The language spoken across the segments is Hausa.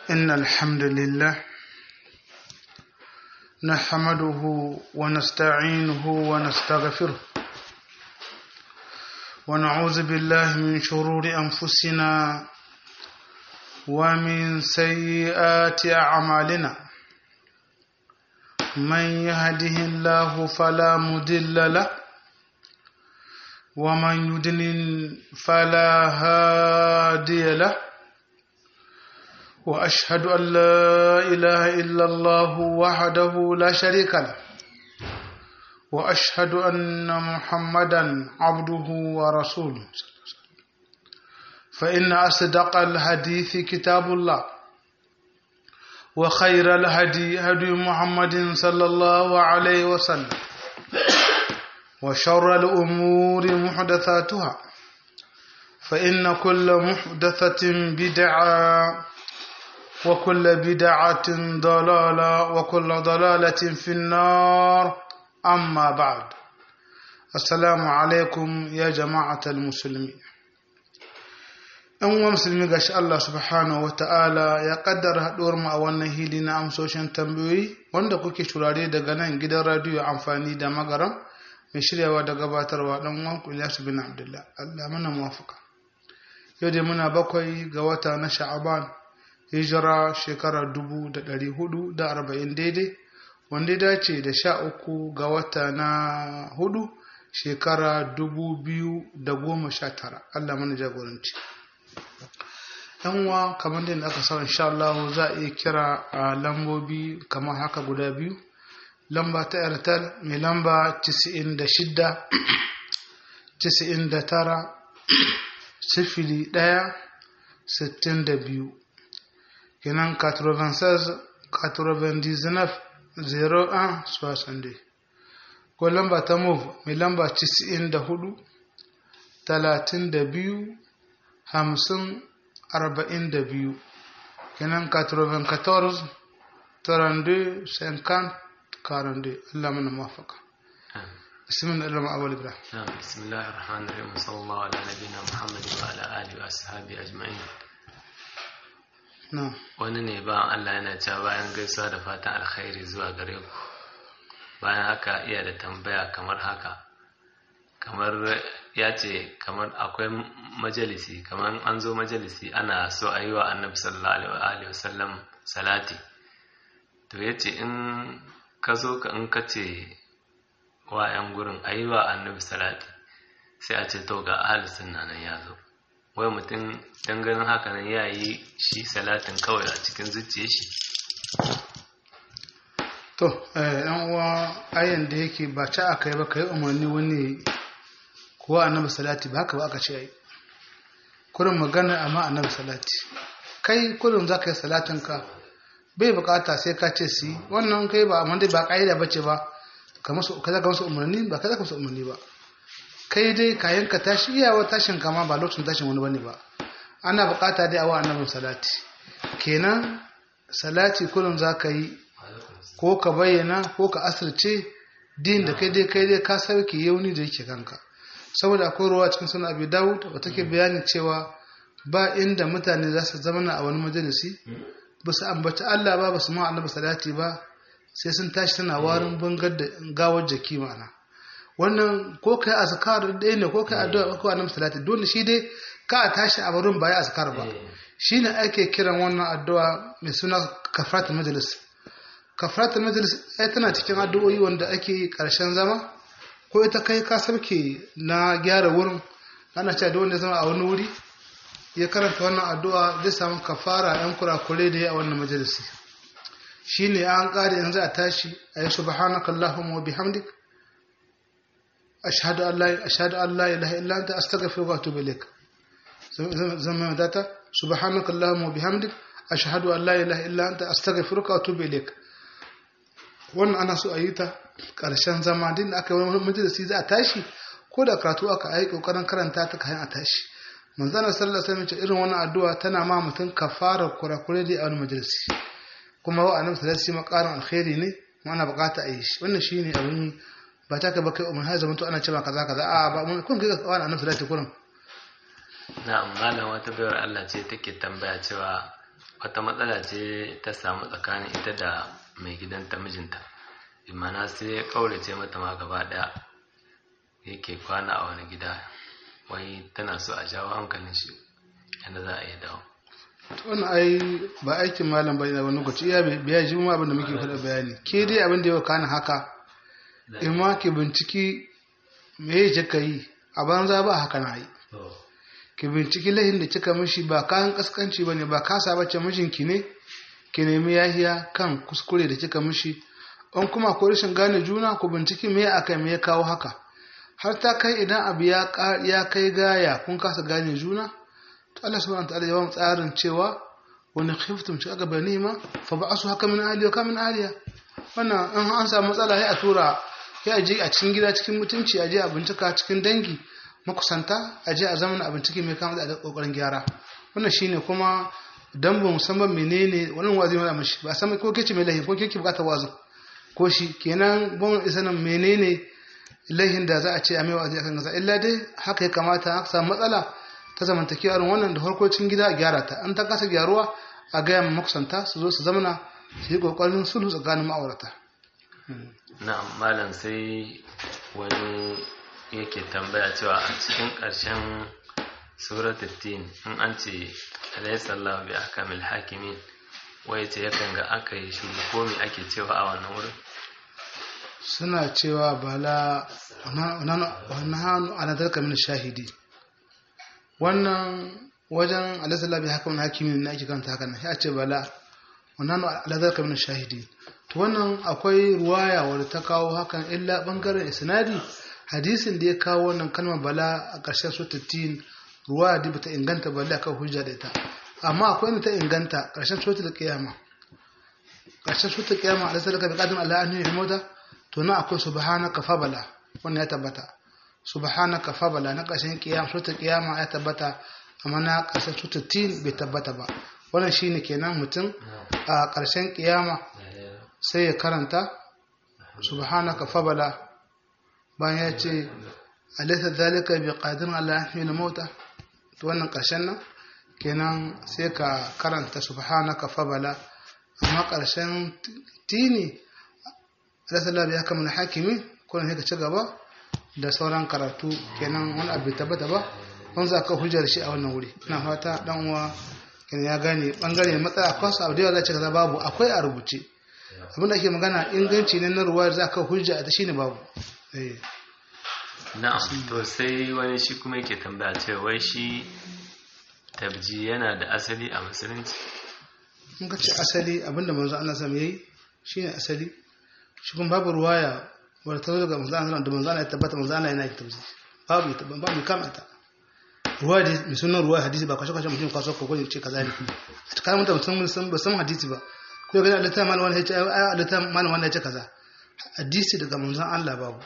إن الحمد لله نحمده ونستعينه ونستغفره ونعوذ بالله من شرور أنفسنا ومن سيئات أعمالنا من يهده الله فلا مضل له ومن يضلل فلا هادي له واشهد ان لا اله الا الله وحده لا شريك له واشهد ان محمدا عبده ورسوله فان اصدق الحديث كتاب الله وخير الهدي هدي محمد صلى الله عليه وسلم وشر الامور محدثاتها فان كل محدثه بدعه وكل بدعة ضلالة وكل ضلالة في النار أما بعد السلام عليكم يا جماعة المسلمين ‘yan uwa musulmi ga shi Allah subhanahu wa ta'ala ya kaddara haɗuwar mu a wannan hili na amsoshin tambayoyi wanda kuke shurare daga nan gidan radiyo amfani da magaram mai shiryawa da gabatarwa ɗan wanku Ilyasu bin Abdullah Allah mana muwafaka yau dai muna bakwai ga wata na sha'aban hijira shekara dubu da ɗari hudu da arba'in daidai wanda ya dace da sha uku ga wata na hudu shekara dubu biyu da goma sha tara Allah mana jagoranci yanwa kamar da aka sa insha Allah za a iya kira a lambobi kamar haka guda biyu lamba ta airtel mai lamba 96 99 sifili ɗaya sittin da biyu kenan 96 99 01 62 ko lamba ta move mai lamba 94 32 50 42 kenan 94 32 50 42 Allah mana mafaka بسم الله الرحمن الرحيم نعم بسم الله الرحمن الرحيم وصلى الله على نبينا محمد وعلى اله واصحابه اجمعين na'am wani ne ba Allah yana cewa bayan gaisuwa da fatan alkhairi zuwa gare ku bayan haka iya da tambaya kamar haka kamar ya ce kamar akwai majalisi kamar an zo majalisi ana so a yi wa annabi sallallahu alaihi wasallam salati to ya ce in ka zo ka in ka ce wa 'yan gurin a yi wa annabi salati sai a ce to ga ahli sunna nan ya zo wai mutum don ganin haka nan ya yi shi salatin kawai a cikin zuciya shi to yan uwa ayan da yake ba ci aka yi ba ka yi umarni wani kuwa annabi salati ba haka ba aka ce ai kurin magana amma annabi salati kai kurin za ka yi salatin ka bai bukata sai ka ce si wannan kai ba amma dai ba ka'ida ba ce ba ka musu ka zaka musu umarni ba ka zaka musu umarni ba kai dai kayan ka tashi iyawa tashin kama ba lokacin tashin wani bane ba ana bukata dai awa annabin salati kenan salati kullum za ka yi ko ka bayyana ko ka asirce din da kai dai kai dai ka sauke yauni da yake kanka saboda akwai ruwa cikin sunan abi dawud da take bayanin cewa ba inda mutane za su zama a wani majalisi ba su ambaci Allah ba ba su ma annabi salati ba sai sun tashi tana warin bangar da gawar jaki ma'ana wannan ko kai azkar ɗaya ne ko kai addu'a ko annabi salati dole shi dai ka a tashi a barin baya azkar ba shine ake kiran wannan addu'a mai suna kafaratul majlis kafaratul majlis ai tana cikin addu'o'i wanda ake karshen zama ko ita kai ka sabke na gyara wurin ana cewa da wanda zama a wani wuri ya karanta wannan addu'a zai samu kafara yan kurakure da ya a wannan majalisi shine an kare yanzu a tashi ayi subhanakallahumma wa bihamdik ashhadu an la ashhadu an la ilaha illa anta astaghfiruka wa atubu ilaik zama data subhanaka allahumma wa bihamdik ashhadu an la ilaha illa anta astaghfiruka wa atubu ilaik wannan ana so a yi ta karshen zama din da aka yi wani majalisi za a tashi ko da karatu aka yi kokarin karanta ta kayan a tashi manzana sallallahu alaihi wasallam irin wannan addu'a tana ma mutum kafara kurakure da a wani majalisi kuma wa annabi sallallahu alaihi wasallam karin alkhairi ne ana bukata a yi shi wannan shine abin ba ta ka ba kai umar har zama to ana cewa kaza kaza a ba mun kun kai kawai annabi sallallahu alaihi wasallam na'am malam wata bayar Allah ce take tambaya cewa wata matsala ce ta samu tsakanin ita da mai gidanta mijinta imana sai ya kaurace mata ma gaba daya yake kwana a wani gida wai tana so a jawo hankalin shi yadda za a yi dawo wannan ai ba aikin malam bai da wani lokaci iya biya ji mu abin da muke faɗa bayani ke dai abin da ya kana haka in ma ki binciki me ya ka yi a banza ba haka na yi ki binciki lahin da kika mishi ba kayan kaskanci bane ba kasa bace mijinki ne ki nemi yahiya kan kuskure da kika mishi in kuma ko rashin gane juna ku binciki me aka me ya kawo haka har ta kai idan abu ya ya kai gaya kun kasa gane juna to Allah subhanahu wa ta'ala ya ba tsarin cewa wani khiftum shi aka bani ma fa ba'asu haka min ahli wa kamin ahliya wannan in an samu matsala ya a tura ya je a cikin gida cikin mutunci a je a bincika cikin dangi makusanta a je a zaman a bincike mai kama da kokarin gyara wannan shine kuma dan ba musamman menene wannan wazi mai mishi ba san ko kike mai lahi ko kike bukata wazin ko shi kenan bon isanin menene lahin da za a ce a mai wazi akan gasa illa dai haka ya kamata aka samu matsala ta zamantakewa irin wannan da farko cikin gida a gyara ta an ta kasa gyaruwa a gaya ma makusanta su zo su zamana su yi kokarin sulhu tsakanin ma'aurata na'am malam sai wani yake tambaya cewa a cikin ƙarshen suratul tin in an ce alaysa Allahu bi ahkamil hakimin wai ce yakan ga aka yi shi ko me ake cewa a wannan wurin suna cewa bala wannan ana dalka min shahidi wannan wajen alaysa Allahu bi ahkamil hakimin ne ake kanta haka nan sai a ce bala wannan ala dalka min shahidi to wannan akwai ruwaya wadda ta kawo hakan illa bangaren isnadi hadisin da ya kawo wannan kalmar bala a ƙarshen sotattin ruwa da bata inganta bala akan hujja da ita amma akwai inda ta inganta ƙarshen sotar kiyama ƙarshen sotar kiyama a lasar ka bi ƙadin Allah an yi mota to na akwai subhanaka fa bala wannan ya tabbata subhanaka fa bala na ƙarshen kiyama sotar kiyama ya tabbata amma na ƙarshen sotattin bai tabbata ba wannan shine kenan mutum a ƙarshen kiyama sai ya karanta subhanaka fa bala bayan ya ce alaisa zalika bi qadirin ala yahmil mauta to wannan karshen nan kenan sai ka karanta subhanaka fabala amma karshen tini alaisa labi ya kamar hakimi ko ne ka ci gaba da sauran karatu kenan wani abu tabbata ba wani za ka hujjar shi a wannan wuri ina fata dan uwa kenan ya gane bangare matsala kwasu abu da yawa za ce kaza babu akwai a rubuce abinda ake magana inganci ne na ruwa za ka hujja a ta shine babu na'am to sai wani shi kuma yake tambaya cewa wai shi tabji yana da asali a musulunci mun ka ce asali abinda manzo Allah sam yayi shine asali shi kuma babu ruwaya wadda ta zo daga manzo Allah da manzo Allah ya tabbata manzo Allah yana yin tabji babu ita babu mai kamata ruwa da mai sunan ruwa hadisi ba kwashe kwashe mutum kwaso ko ko ce kaza ne a cikin mutum sun ba san hadisi ba ko ga Allah ta malam wani ya ce ai Allah ta malam wani ya ce kaza hadisi daga manzon Allah babu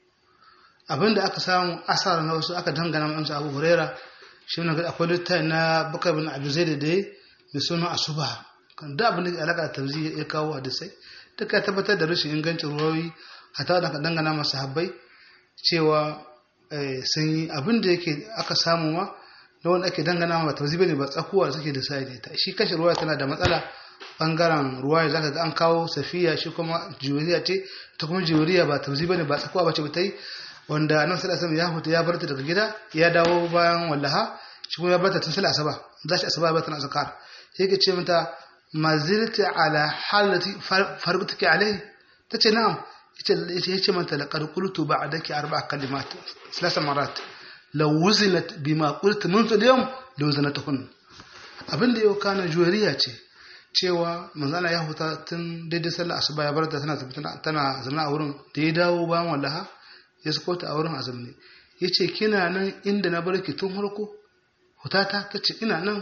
abinda aka samu asara na wasu aka dangana ma'amsa abu huraira shi ne akwai littafi na bakar bin abu zai da dai mai suna asuba kan da abin da alaka da tabzi ya kawo hadisai duka ya tabbatar da rashin ingancin ruwayoyi hata da aka dangana masu habbai cewa sun yi abin da yake aka samu ma na wanda ake dangana ma tabzi bane ba tsakuwa da suke da sai da ita shi kashe ruwaya tana da matsala bangaren ruwaya zaka ga an kawo safiya shi kuma jiwariya ce ta kuma jiwariya ba tabzi bane ba tsakuwa ba ce ba ta yi wanda nan sallah sama ya huta ya barta daga gida ya dawo bayan wallaha shi kuma ya barta tun sallah asaba za shi asaba ba tana zakar yake ce mata mazilta ala halati farqtuki alai tace na'am yace yace mata laqad qultu ba'daki arba'a kalimat salasa marat law wuzinat bima qultu منذ اليوم law zanatuhun abinda yau kana juwariya ce cewa manzana ya huta tun daidai sallah asuba ya barta tana tana zama a wurin da ya dawo bayan wallaha ya sako ta a wurin azumni ya ce kina nan inda na barki tun harko hutata ta ce ina nan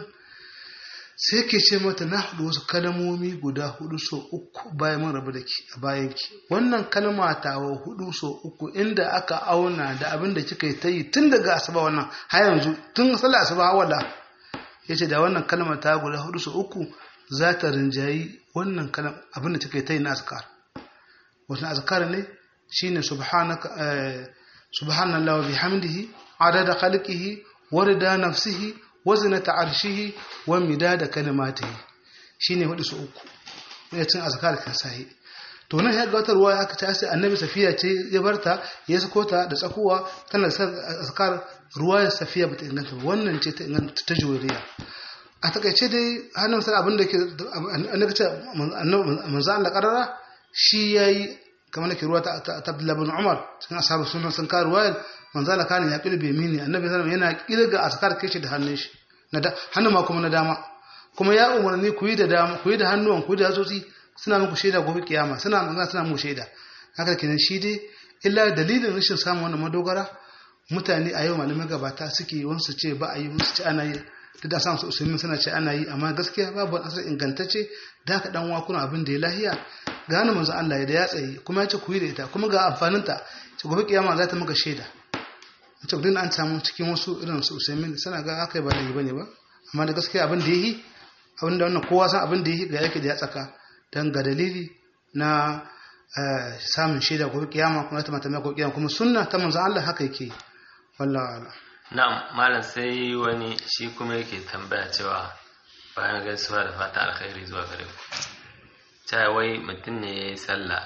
sai ke ce mata na haɗu wasu kalmomi guda hudu so uku bayan mun rabu da ki a bayan ki wannan kalma ta wa hudu so uku inda aka auna da abin da kika yi ta yi tun daga asuba wannan har yanzu tun sallar asuba wala ya ce da wannan kalma ta guda hudu so uku za ta rinjayi wannan kalma abin da kika yi ta yi na azkar wasu azkar ne shine subhanaka subhanallahi wa bihamdihi adada khalqihi wa rida nafsihi wa zinata arshihi wa midada kalimatihi shine hudu su uku ya cin azkar kan sahi to nan ya ga wata ruwa aka ce sai annabi safiya ce ya barta ya sako ta da tsakuwa tana da azkar ruwa ya safiya bata inganta ba wannan ce ta inganta ta juriya a takaice dai hannun sai abin da ke annabi ce manzo Allah karara shi yayi kamar nake ruwa ta Abdullah bin Umar cikin ashabu sunan sun ka ruwayar manzo Allah kana ya kilbe mini annabi sallallahu yana kirga azkar kai shi da hannun shi na da hannun ma kuma na dama kuma ya umarni ku yi da dama ku yi da hannuwan ku yi da yatsotsi suna muku shaida gobe kiyama suna magana suna muku shaida haka kenan shi dai illa dalilin rashin samun wannan madogara mutane a yau malamai gabata suke wansu ce ba a yi wasu ce ana yi duk da samun usulmin suna ce ana yi amma gaskiya babu asar ingantacce da ka dan wakuna abin da ya lahiya ga hannun manzo Allah da ya tsaye kuma ya ce ku yi da ita kuma ga amfaninta ce gobe kiyama za ta maka shaida ce duk an samu cikin wasu irin su usulmin suna ga aka yi ba da yi bane ba amma da gaskiya abin da ya yi abin da wannan kowa san abin da ya yi ga yake da ya tsaka don ga dalili na samun shaida gobe kiyama kuma ta mata mai kiyama kuma sunna ta manzon Allah haka yake wallahi ala na'am malam sai wani shi kuma yake tambaya cewa bayan gaisuwa da fata alkhairi zuwa gare ku ta wai mutum ne ya yi sallah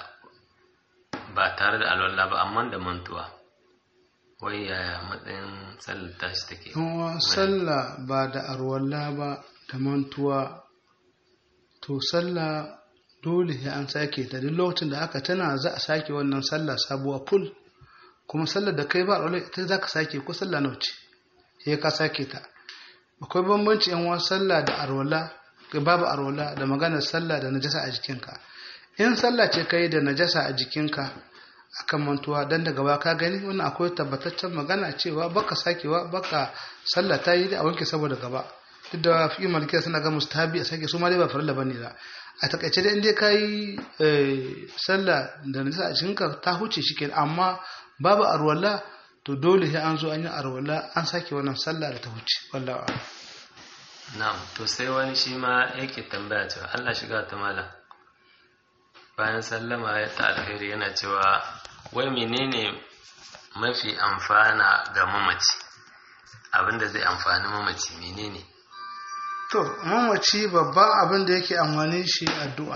ba tare da alwala ba amma da mantuwa wai yaya matsayin sallar tashi take sallah ba da arwalla ba da mantuwa to sallah dole sai an sake ta duk lokacin da aka tana za a sake wannan sallah sabuwa full kuma sallar da kai ba a ita za ka sake ko sallah nawa ce sai ka sake ta akwai bambanci yan wasu sallah da arwala babu arwala da maganar sallah da najasa a jikinka in sallah ce kai da najasa a jikinka akan mantuwa dan daga ba ka gani wannan akwai tabbataccen magana cewa baka sakewa baka sallah ta yi da a wanke saboda gaba duk da fi malikiya suna ga mustahabi a sake su ma dai ba farilla bane ba a takaice dai inda kai sallah da nisa a cikinka ta huce shi kenan amma babu arwala to dole sai an zo an yi arwala an sake wannan sallah da ta huce wallahi na'am to sai wani shi ma yake tambaya cewa Allah shiga ta mala bayan sallama ya ta alheri yana cewa wai menene mafi amfana ga mamaci abinda zai amfani mamaci menene To, mamaci babban abin da yake amfani shi addu'a.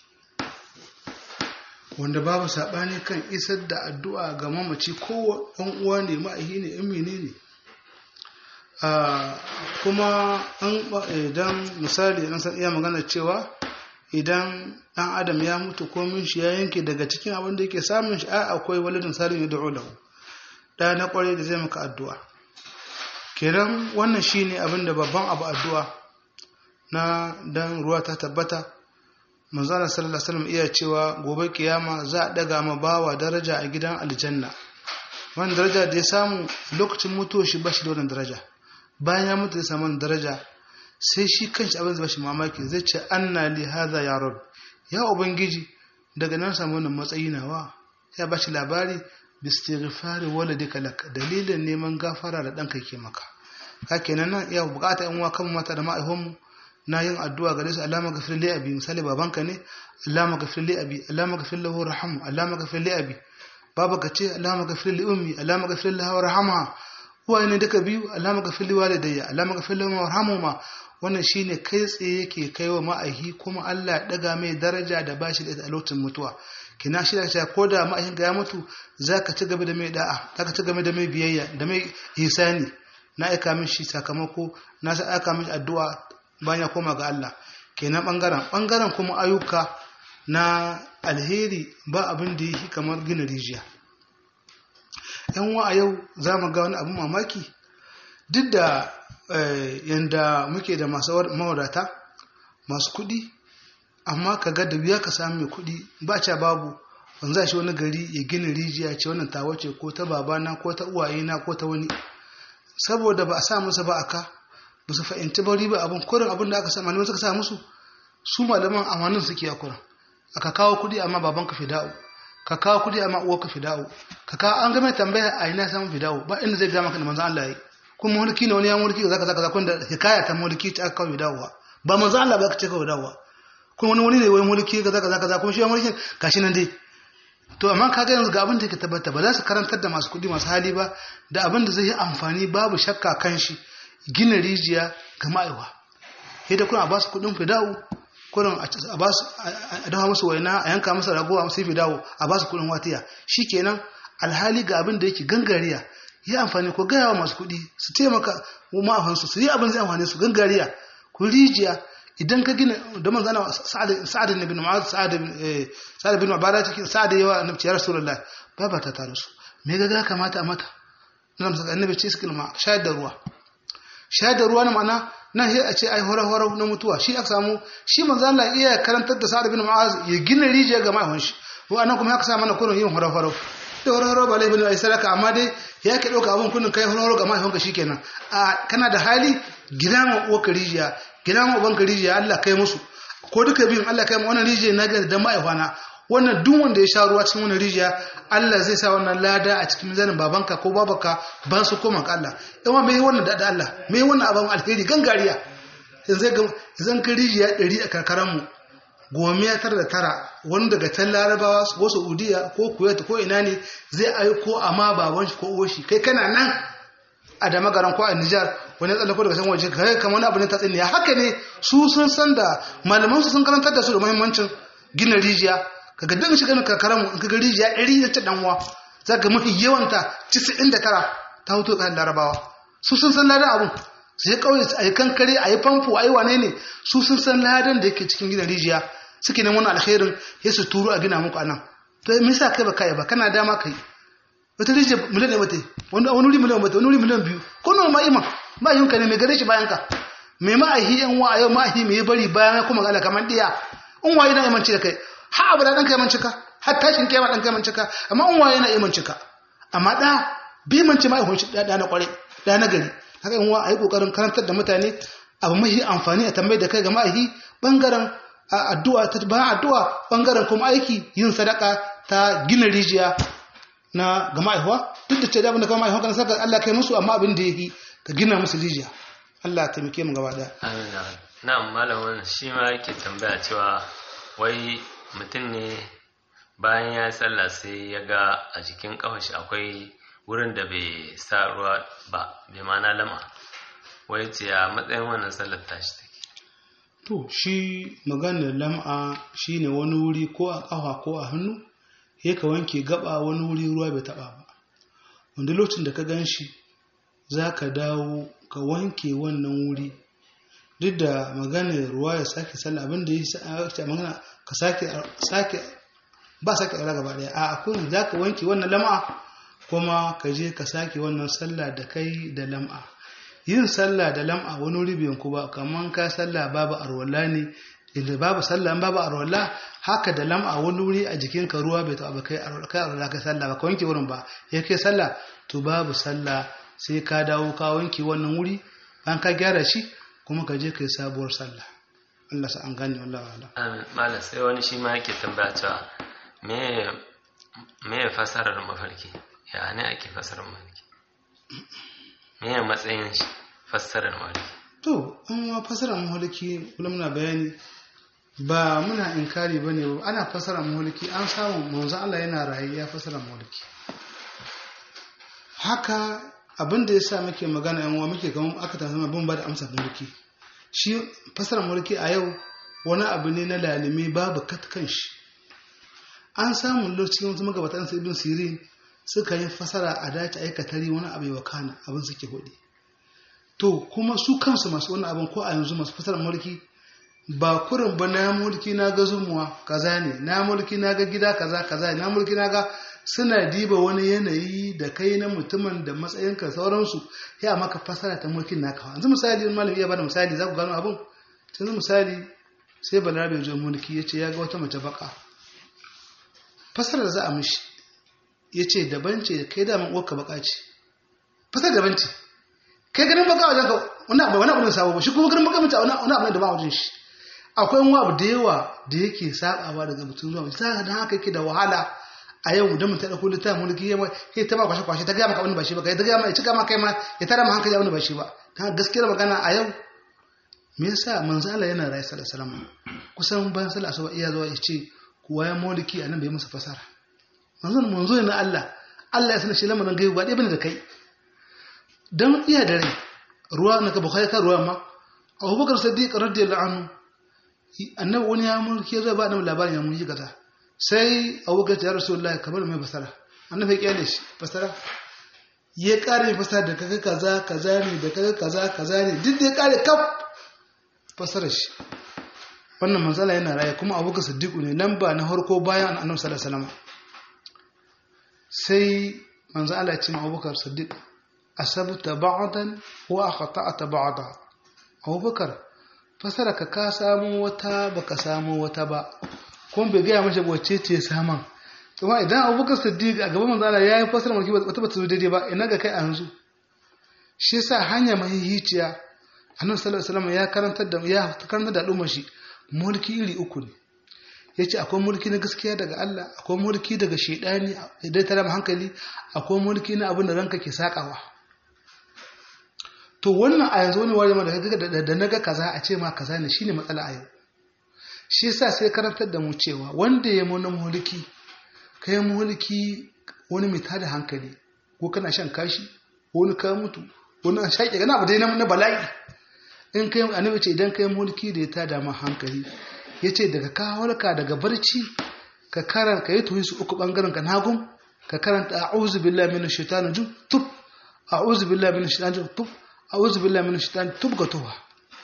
Wanda babu saɓani kan isar da addu'a ga mamaci ko ɗan uwa ne ma'ahi ne in mene ne. Kuma idan misali an san iya magana cewa idan ɗan adam ya mutu komin shi ya yanke daga cikin abin da yake samun shi a akwai walidin salim ya da'o lahu. Ɗaya na ƙwarai da zai maka addu'a. Kenan wannan shi ne abin da babban abu addu'a. na dan ruwa ta tabbata manzana sallallahu alaihi wasallam iya cewa gobe kiyama za a daga ma bawa daraja a gidan aljanna wannan daraja da ya samu lokacin mutuwar shi bashi da wannan daraja bayan ya mutu ya samu wannan daraja sai shi kanshi abin zai bashi mamaki zai ce anna li hadha ya rab ya ubangiji daga nan samu wannan matsayi nawa ya bashi labari bistighfari waladika lak dalilin neman gafara da danka ke maka hakenan nan iya bukata yan uwa kan mata da ma'aihonmu na yin addu'a gare su Allah magafir li abi misali babanka ne Allah magafir li abi Allah magafir lahu rahamu Allah magafir li abi baba ka ce Allah magafir li ummi Allah magafir lahu rahamha uwaye ne duka biyu Allah magafir li walidayya Allah magafir lahu warhamhuma wannan shine kai tsaye yake kaiwa ma'aihi kuma Allah ya daga mai daraja da bashi da lokacin mutuwa kina shi da cewa ko da ma'aihin ga ya mutu zaka ci gaba da mai da'a zaka ci gaba da mai biyayya da mai ihsani na aika mishi sakamako na sa aika mishi addu'a bayan ya koma ga Allah kenan bangaren bangaren kuma ayyuka na alheri ba abin da yake kamar gina rijiya yan wa a yau za mu ga wani abin mamaki duk da yanda muke da masu mawadata masu kuɗi amma ka ga da wuya ka samu mai kuɗi ba ca babu ban za shi wani gari ya gina rijiya ce wannan tawa ce ko ta babana ko ta uwayena ko ta wani saboda ba a sa musu ba aka ba su fahimci ba riba abin kurin abin da aka sa malaman suka sa musu su malaman amanin suke a kurin aka kawo kuɗi amma baban ka fida'u ka kawo kuɗi amma uwar ka fida'u ka kawo an game tambaya a ina samun fida'u ba inda zai gama ka da manzan Allah yi kuma mulki ne wani ya mulki zaka zaka zakon da hikaya ta mulki ta aka kawo fida'u ba manzan Allah ba ka ce kawo fida'u kuma wani wani ne wani mulki ga zaka zaka kuma shi ya mulki gashi nan dai to amma ka ga yanzu ga abin da yake tabbata ba za su karantar da masu kuɗi masu hali ba da abin da zai yi amfani babu shakka kan shi gina rijiya ga ma'aiwa sai da kuna ba su kudin fida'u kurin a ba su a dafa musu waina a yanka musu rago a musu dawo a ba su kudin watiya shikenan alhali ga abin da yake gangariya yi amfani ko gaya wa masu kuɗi su taimaka ma'afansu su yi abin zai amfani su gangariya ku rijiya idan ka gina da man zana sa'ad ibn mu'az sa'ad sa'ad ibn ubada cikin sa'ad yawa annabi ya rasulullah ba ba ta tare su me ga kamata a mata nan saka annabi ce suka ma shayar da ruwa shayar da ruwa na ma'ana nan sai a ce ai hore hore na mutuwa shi aka samu shi manzo Allah iya karantar da sa'ad ibn mu'az ya gina rijiya ga ma'afan shi ko anan kuma aka sa mana kullun yin hore hore da hore hore ba laifin ai sadaka amma dai ya ke dauka abun kullun kai hore hore ga ma'afan ka shikenan a kana da hali gina ma uwa rijiya gina ma uban rijiya Allah kai musu ko duka biyun Allah kai ma wannan rijiya na ga da ma'aifana wannan duk wanda ya sha ruwa cikin wannan rijiya Allah zai sa wannan lada a cikin mizanin babanka ko babanka ba su koma ka Allah yawa mai wannan da Allah mai wannan abin alheri gangariya yanzu ga zan ka rijiya 100 a karkaran mu gome ya tara da tara wani daga can larabawa ko saudiya ko kuwait ko ina ne zai aiko amma baban shi ko uwar shi kai kana nan a da magaran ko a Nijar wani tsallako daga can waje kai kamar wani abu ne ta tsiniya haka ne su sun san da malaman su sun karantar da su da muhimmancin gina rijiya kaga dan shiga na karkaran mu in kaga rijiya 100 da ta danwa zaka mafi yawanta 99 ta huto kan larabawa su sun san ladan abun sai kauye a yi kankare a yi famfo a yi wane ne su sun san ladan da yake cikin gidan rijiya suke neman wannan alkhairin ya su turu a gina muku anan to me yasa kai ba kai ba kana dama kai wata rijiya miliyan ne mata wani wani wuri miliyan mata wani wuri miliyan biyu ko nawa ma iman ba yin ka ne mai gare shi bayan ka mai ma'ahi yan wa a yau ma'ahi mai bari bayan kuma ga kamar diya in waye na imanci da kai ha abu da ɗan kai mancika har tashin kema ɗan kai mancika amma in waye na iya mancika amma ɗa bi manci ma ihun shi ɗa na ƙware ɗa na gari haka in wa a yi ƙoƙarin karantar da mutane abu mahi amfani a tambayi da kai ga ma'ahi ɓangaren addu'a ta bayan addu'a ɓangaren kuma aiki yin sadaka ta gina rijiya na ga ma'aihuwa duk da ce da abin da kama ma'aihuwa kan saka Allah kai musu amma abin da ya yi ka gina musu rijiya Allah taimake mu gaba ɗaya. Amin na'am malamin shi ma yake tambaya cewa wai mutum ne bayan ya sallah sai ya ga a jikin kafashi akwai wurin da bai sa ruwa ba bai mana lama wai ce a matsayin wannan sallar tashi take to shi maganar lam'a shine wani wuri ko a kafa ko a hannu ya ka wanke gaba wani wuri ruwa bai taba ba wanda lokacin da ka gan shi za ka dawo ka wanke wannan wuri duk da maganar ruwa ya sake sallah abinda ya sa magana ka sake sake ba sake ɗaura gaba ɗaya a akwai za ka wanke wannan lam'a kuma ka je ka sake wannan sallah da kai da lam'a yin sallah da lam'a wani wuri biyan ku ba kamar ka sallah babu arwalla ne inda babu sallah babu arwalla haka da lam'a wani wuri a jikin ka ruwa bai taɓa kai arwalla kai sallah ba ka wanke wurin ba ya kai sallah to babu sallah sai ka dawo ka wanke wannan wuri bayan ka gyara shi kuma ka je ka yi sabuwar sallah Allah sa an gane wallahi wala amin malam sai wani shi ma yake tambaya cewa me me fasarar mafarki ya ne ake fasarar mafarki me ya matsayin shi fasarar mafarki to an ma fasarar mafarki kula muna bayani ba muna inkari bane ba ana fasarar mafarki an samu manzo Allah yana rayu ya fasarar mafarki haka abin da ya sa muke magana yan uwa muke kamar aka tafi bin ba da amsa mulki shi fasara mulki a yau wani abu ne na lalime babu katkan shi an samu lokacin wasu magabatan sai ibn sirin suka yi fasara a dace aikatari wani abu wa kana abin suke hudi to kuma su kansu masu wani abin ko a yanzu masu fasara mulki ba kurin ba na mulki na ga zumuwa kaza ne na mulki na ga gida kaza kaza na mulki na ga suna diba wani yanayi da kai na mutumin da matsayinka sauransu ya maka fasara ta mulkin naka yanzu misali in malami ya bada misali za ku gano abin yanzu misali sai balarabe zo mulki ya ce ya ga wata mace baka fasarar za a mishi ya ce daban ce kai daman uwarka baka ce fasarar daban ce kai ganin baka wajen ka wani abu wani abu ne sabo ba shi kuma ganin baka mace wani abu ne da ba wajen shi akwai wani abu da yawa da yake sabawa daga mutum zuwa mutum sai da haka yake da wahala a yau da mutum da kullu ta mulki ya ke ta ba kwashe kwashe ta ga maka wani ba shi ba kai ta ga mai cika maka kai ma ya tara ma hankali wani ba shi ba dan gaskiyar magana a yau me yasa manzo Allah yana rayu sallallahu alaihi wasallam kusan ban sallah asuba iya zuwa ya ce kuwa ya mulki anan bai masa fasara manzo manzo ne na Allah Allah ya sanar shi lamarin gaibu ba dai bane da kai dan iya da rai ruwa na ka bukhari ka ruwa ma Abubakar Siddiq radiyallahu anhu annabi wani ya mulki zai ba annabi labarin ya mulki kaza sai abubakar ya rasulullahi kamar mai fasara annabi ya kyale shi fasara ya kare fasara da kaga kaza kaza ne da kaga kaza kaza ne duk da ya kare kaf fasara shi wannan matsala yana raye kuma abubakar siddiqu ne lamba na harko bayan annabi sallallahu alaihi wasallam sai manzo Allah ya ce ma abubakar siddiq asabta ba'dan wa akhta'ta ba'da abubakar fasara ka ka samu wata baka samu wata ba kuma bai gaya mashi wacce ce saman kuma idan abubakar siddiq a gaban manzo Allah ya yi fasara mulki wata bata zo daidai ba ina ga kai a yanzu shi yasa hanya mahihiciya annabi sallallahu alaihi wasallam ya karantar da ya karantar da al'ummar shi mulki iri uku ne yace akwai mulki na gaskiya daga Allah akwai mulki daga shedani idan ta hankali akwai mulki na abin da ranka ke sakawa to wannan a yanzu wani wari da da naga kaza a ce ma kaza ne shine matsala a yau shi yasa sai karantar da mu cewa wanda ya mu mulki kai mulki wani mai tada hankali ko kana shan kashi wani ka mutu wani an shaƙe gana abu dai na bala'i in kai annabi ce idan kai mulki da ya tada ma hankali yace daga kawarka daga barci ka karanta kai tuhi su uku bangaren ka nagum ka karanta a'udhu billahi minash shaitani rajim tub a'udhu billahi minash shaitani rajim tub a'udhu billahi minash shaitani tub ga tuwa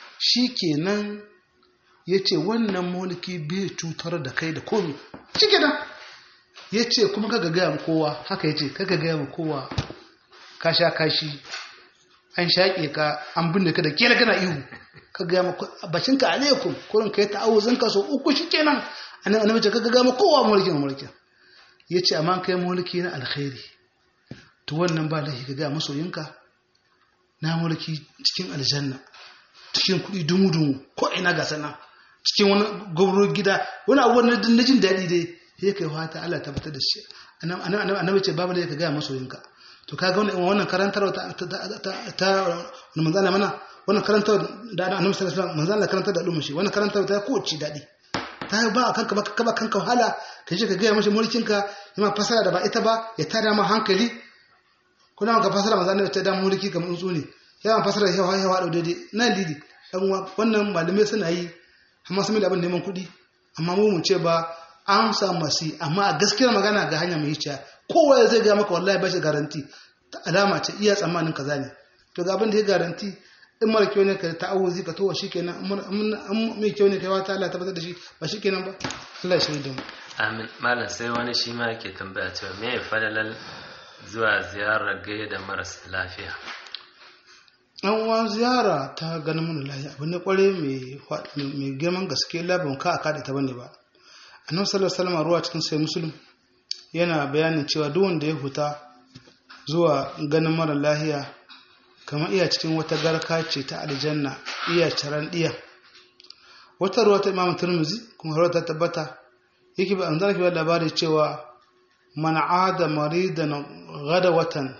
shikenan yace wannan mulki bai cutar da kai da komai shikenan yace kuma kaga ga kowa haka yace kaga ga kowa ka sha kashi an shaƙe ka an binne ka da kela kana ihu ka ga mu bacin ka alaikum kurin kai ta'awuzin ka so uku shikenan annabi annabi ce ka ga mu kowa mulkin mulkin yace amma kai mulki na alkhairi to wannan ba lahi ka ga masoyinka na mulki cikin aljanna cikin kuɗi dumu dumu ko ina ga sana cikin wani gobro gida wani abu na jin daɗi dai sai kai fata Allah tabbatar da shi annabi ce babu lahi ka ga masoyinka to kaga wannan wannan karantarwa ta ta ta wani manzo Allah mana wannan karantarwa da Annabi sallallahu alaihi wasallam manzo Allah karantar da al'umma shi wannan karantarwa ta kowace dadi ta ba kanka ba ka ba kanka wahala ka je ka ga mashi mulkin ka yana fasara da ba ita ba ya tada ma hankali kuna maka fasara manzo Allah ta da mulki kamar tsuntsu ne yawan fasara yawa yawa da daidai nan didi dan wannan malamai suna yi amma sun da abin neman kuɗi amma mu mu ce ba an samu masu amma a gaskiyar magana ga hanya mai hiciya kowa zai ga maka wallahi bashi garanti ta alama ce iya tsammanin kaza ne to ga abin da ya garanti in mara kyau ne ka ta'awuzi ka towa shikenan an mai kyau ne kai wata Allah tabbatar da shi ba shikenan ba Allah ya shirya da mu amin malam sai wani shi ma yake tambaya cewa me ya fadalar zuwa ziyarar gaida da marasa lafiya an wa ziyara ta ganin mana lafiya abu ne kware mai girman gaske labin ka a kada ta bane ba annabi sallallahu alaihi wasallam ruwa cikin sai muslim yana bayanin cewa duk wanda ya huta zuwa ganin mara lahiya kamar iya cikin wata garka ce ta aljanna iya caran diya wata ruwa ta imamu turmuzi kuma ruwa ta tabbata yake ba an zana ke labari cewa man ada maridan gada watan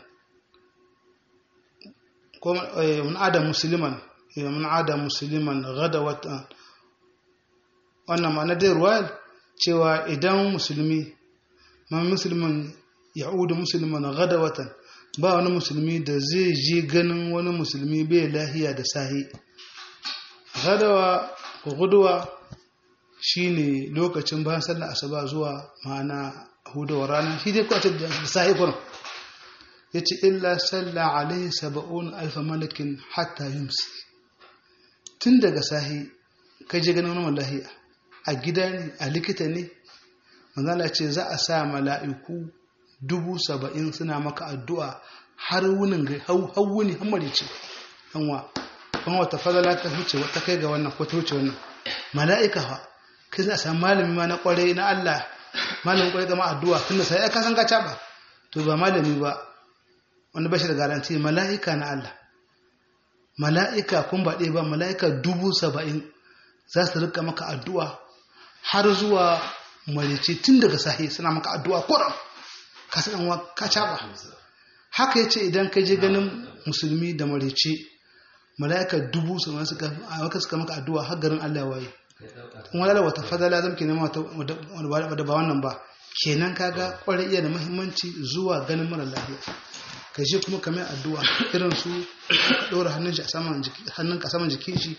ko man ada musliman man ada musliman gada watan wannan ma'ana dai ruwa cewa idan musulmi man musulman ya'udu musulman gadawatan ba wani musulmi da zai je ganin wani musulmi bai lahiya da sahi gadawa ko guduwa shine lokacin bayan sallar asuba zuwa ma'ana hudawa rana shi dai kwace da sahi kurin yace illa salla alaihi sab'un alf malakin hatta yumsi tun daga sahi kai je ganin wani lahiya a gida ne a likita ne manzala ce za a sa mala'iku dubu saba'in suna maka addu'a har wunin ga hawuni hammari ce ɗanwa kuma wata fadala ta huce wata kai ga wannan ko ta huce wannan mala'ika ha kai za a samu malami ma na kwarai na Allah malamin kwarai gama addu'a tunda sai ya kasan gaca ba to ba malami ba wani bashi da garanti mala'ika na Allah mala'ika kun ba ɗaya ba mala'ika dubu saba'in za su rika maka addu'a har zuwa marice tun daga sahi suna maka addu'a kuran ka san wa ka caba haka yace idan ka je ganin musulmi da marice malaika dubu su ma suka maka suka maka addu'a har garin Allah waye kuma lalla wata fadala zan ke nema da ba wannan ba kenan kaga kwarai iya da muhimmanci zuwa ganin mara lafiya ka je kuma kamar addu'a irin su ka ɗora hannun shi a saman jiki hannun ka saman jikin shi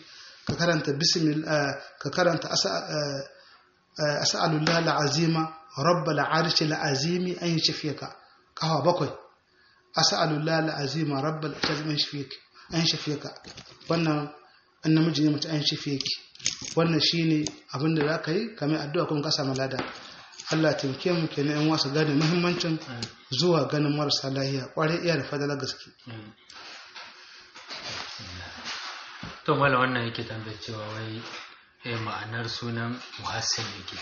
ka karanta bismil ka karanta as'alullah al'azima rabbal arshi al'azimi an yashfiyaka kawa bakwai as'alullah al'azima rabbal arshi an yashfiyaka an yashfiyaka wannan an namiji ne mace an yashfiyaki wannan shine abin da zaka yi kamar addu'a kuma ka samu lada Allah taimake mu kenan yan wasu gane muhimmancin zuwa ganin marasa lahiya kwarai iya da fadalar gaske to mala wannan yake tambayar cewa wai eh ma'anar sunan muhassin yake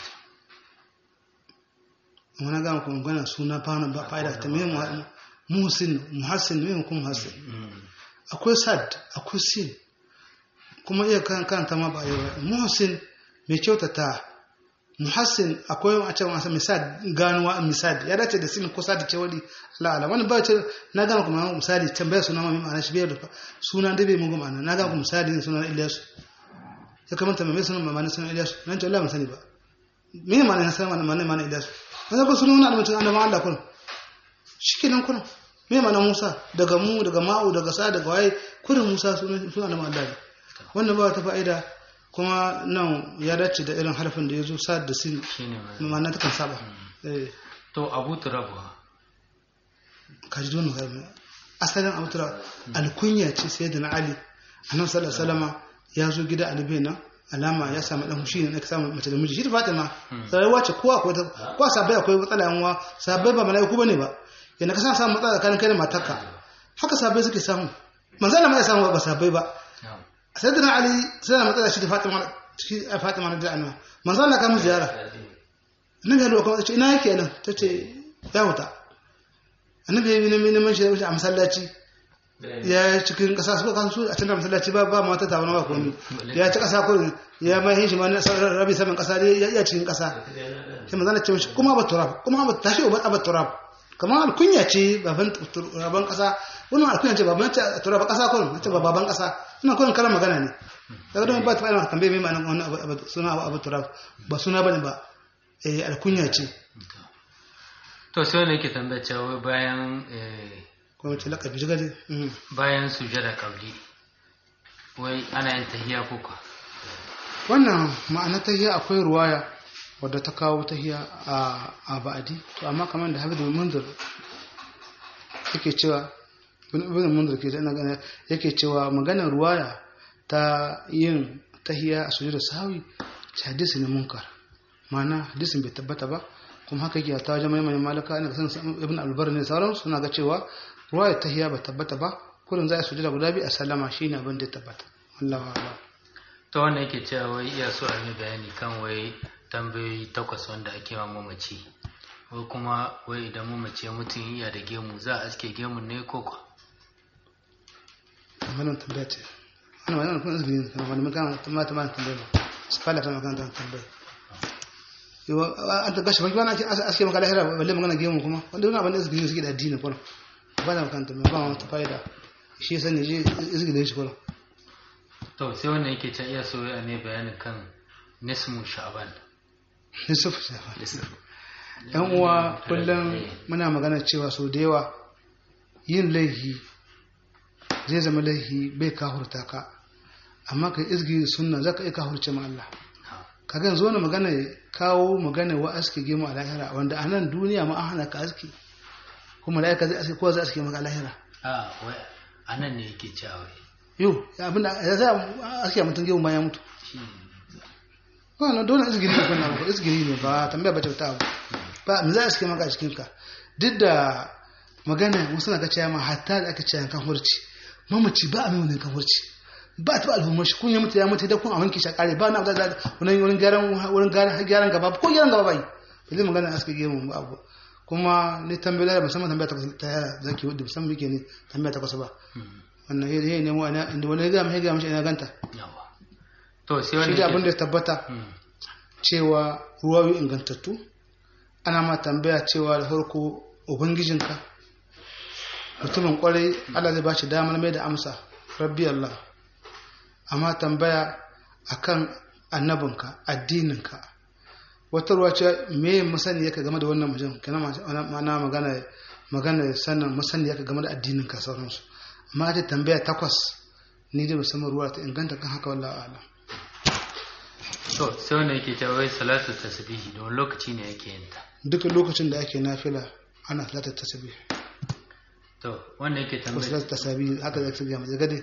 wani gama kuma gana suna fana ba fa'ida ta mai muhassin muhassin mai kuma muhassin akwai sad akwai sin kuma iya kan kanta ma ba yi muhassin mai kyautata muhassin akwai a cewa masa misal ganuwa misal ya dace da sin kusa da cewali la'ala wani ba ce na gama kuma misali tambaya suna ma ma'ana shi bai da suna da bai mugu ma'ana na gama misali ne suna Ilyasu ya kamata mai suna ma'ana suna Ilyasu nan ce Allah ban sani ba me ma'ana na sani ma'ana ma'ana Ilyasu na ba suna wani almutum annabawan Allah kun shikenan kun me ma'ana Musa daga mu daga ma'u daga sa daga waye kurin Musa suna suna annabawan Allah wannan ba ta fa'ida kuma nan ya dace da irin harfin da ya zo sa da sin ma'ana ta kan saba to abu turabu ka ji donu harfi asalin abu turabu alkunya ce sai da na ali annabi sallallahu alaihi wasallam ya zo gida alibe nan alama ya samu dan hushi ne ka samu mace da miji shi da fatima rayuwa ce kowa akwai kowa sabai akwai matsala yan uwa sabai ba malaiku bane ba yana ka samu matsala tsakanin kai da matarka haka sabai suke samu manzon Allah ma ya samu ba sabai ba sayyidina ali sai matsala shi da fatima shi fatima da annabi manzo Allah ka mu ziyara annabi ya lokacin ce ina yake nan tace ya wuta annabi ya bi nan neman shi a masallaci ya cikin kasa su kan su a cikin masallaci ba ba mata ta wani ba komai ya ci kasa kurin ya mai shi ma na rabi saman kasa dai ya iya cikin kasa sai manzo Allah ce mishi kuma ba turab kuma ba tashi ba ba turab kamar alkunya ce baban turaban kasa wannan alkunya ce baban ta turaba kasa kurin ce baban kasa ina kurin kalan magana ne daga don ba ta fara tambaye mai ma'anar wannan suna abu abu turab ba suna bane ba eh alkunya ce to sai wani yake tambaya cewa bayan ko wace lakabi jiga dai bayan sujada kabli wai ana yin tahiya ko ka wannan ma'ana tahiya akwai ruwaya wadda ta kawo tahiya a a ba'adi to amma kamar da habib munzir yake cewa ibn munzir ke da ina yake cewa maganar ruwaya ta yin tahiya a sujada sahawi hadisi ne munkar ma'ana hadisin bai tabbata ba kuma haka yake ta wajen mai malaka ina san ibn albar ne sauran suna ga cewa ruwaya tahiya ba tabbata ba kullum za a sujada guda biyu a sallama shine abin da ya tabbata wallahi a'lam ta wannan yake cewa wai iya so a yi bayani kan wai tambayoyi takwas wanda ake wa mamaci wai kuma wai idan mamaci mutum iya da gemu za a aske gemun ne ko kwa wannan tambaya ce wannan wannan kun izini ne kuma mun kan tamma tamma tambaya ba su fara ta magana tambaya yo an ta gashi baki wannan aske maka lahira balle magana gemu kuma wanda wannan abin da izini suke da addini kuma ba da makanta ba ba wata fa'ida shi yasa ne je izini shi kuma to sai wannan yake ta iya so ya ne bayanin kan nismu sha'ban nisfu sha'ban yan uwa kullum muna magana cewa sau da yawa yin laihi zai zama laihi bai kahurta ka amma ka izgi sunna zaka iya kahurce ma Allah ka ga yanzu wani magana kawo magana wa aske gemu a lahira wanda a nan duniya ma an hana ka aske kuma la'aika zai aske kowa zai aske maka a lahira a wai anan ne yake cewa yau abinda ya zai aske mutum gemu bayan mutu wannan dole izgiri ne kunna ba izgiri ne ba tambaya ba ta abu ba mu za a aske maka a cikin ka duk da magana wasu na ga cewa ma hatta da aka cewa kan hurci mamaci ba a mai wani kan hurci ba ta al'ummar shi kun ya mutu ya mutu da kun a wanke shi kare ba na da wani wurin gyaran wurin gyaran gaba ko gyaran gaba bai zai magana aska gemu ba abu kuma ni tambaya da musamman tambaya ta ta yara zaki wadda musamman yake ne tambaya ta kusa ba wannan yayi yayi nemo ana inda wani ga mai ga mishi ina ganta to sai wani shi abin da ya tabbata cewa ruwayoyi ingantattu ana ma tambaya cewa da farko ubangijinka mutumin kwarai Allah zai ba shi damar mai da amsa rabbi Allah amma tambaya akan annabinka addininka wata ruwa ce me musani yake game da wannan mutum kana mana magana magana sanin musani yake game da addininka sauransu amma ta tambaya takwas ni da musamman ruwa ta inganta kan haka wallahi alam to sai wanda yake cewa wai salatu tasbihi don lokaci ne yake yin ta duk lokacin da ake nafila ana salatar tasbih to wanda yake ko tambaya salatar tasbih haka zai tafiya mai gade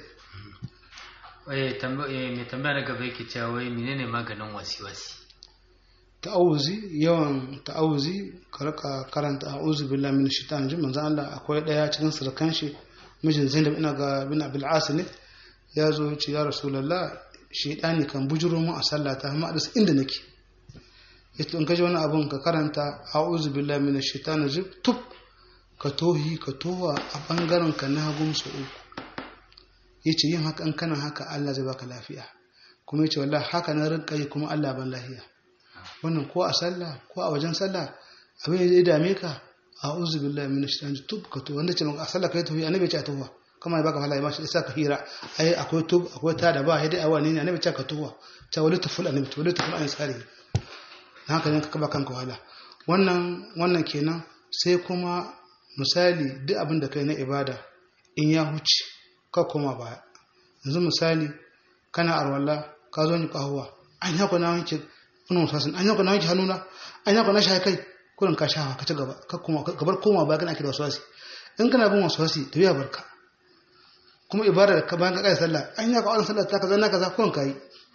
eh tambaya eh, mai tambaya na gaba yake cewa wai menene maganin wasi-wasi ta'awuzi yawan ta'awuzi ka rika karanta a'udhu billahi minash shaitanir rajim manzo Allah akwai daya cikin surkan shi mijin Zainab ina ga bin Abil As ne ya zo ya ce ya Rasulullah shaitani kan bujuro mu a sallata amma da inda nake yace in ka ji wani abun ka karanta a'udhu billahi minash shaitanir rajim tub ka tohi ka towa a bangaren ka na hagu su uku yace yin haka in kana haka Allah zai baka lafiya kuma yace wallahi haka na rinka yi kuma Allah ban lafiya wannan ko a sallah ko a wajen sallah abin da ya dame ka a uzu billahi min shaitan tub ka to wanda ce maka a sallah kai tafi annabi ce a tuwa kama ya baka fala ma shi isa ka hira ai akwai tub akwai ta da ba sai dai a wani ne annabi ce ka tuwa ta wali taful annabi to wali taful an tsari dan haka ne ka kaba kanka wala wannan wannan kenan sai kuma misali duk abin da kai na ibada in ya huce ka koma baya yanzu misali kana arwalla ka zo ni kahuwa an yako na wanke wani musasin an yako na wanke hannuna an yako na shi kai kurin ka shafa ka ci gaba ka kuma ka bar koma baya kana kira waswasi in kana bin waswasi to ya barka kuma ibada da ka bayan ka kai sallah an yako an sallah ta kaza na kaza kurin kai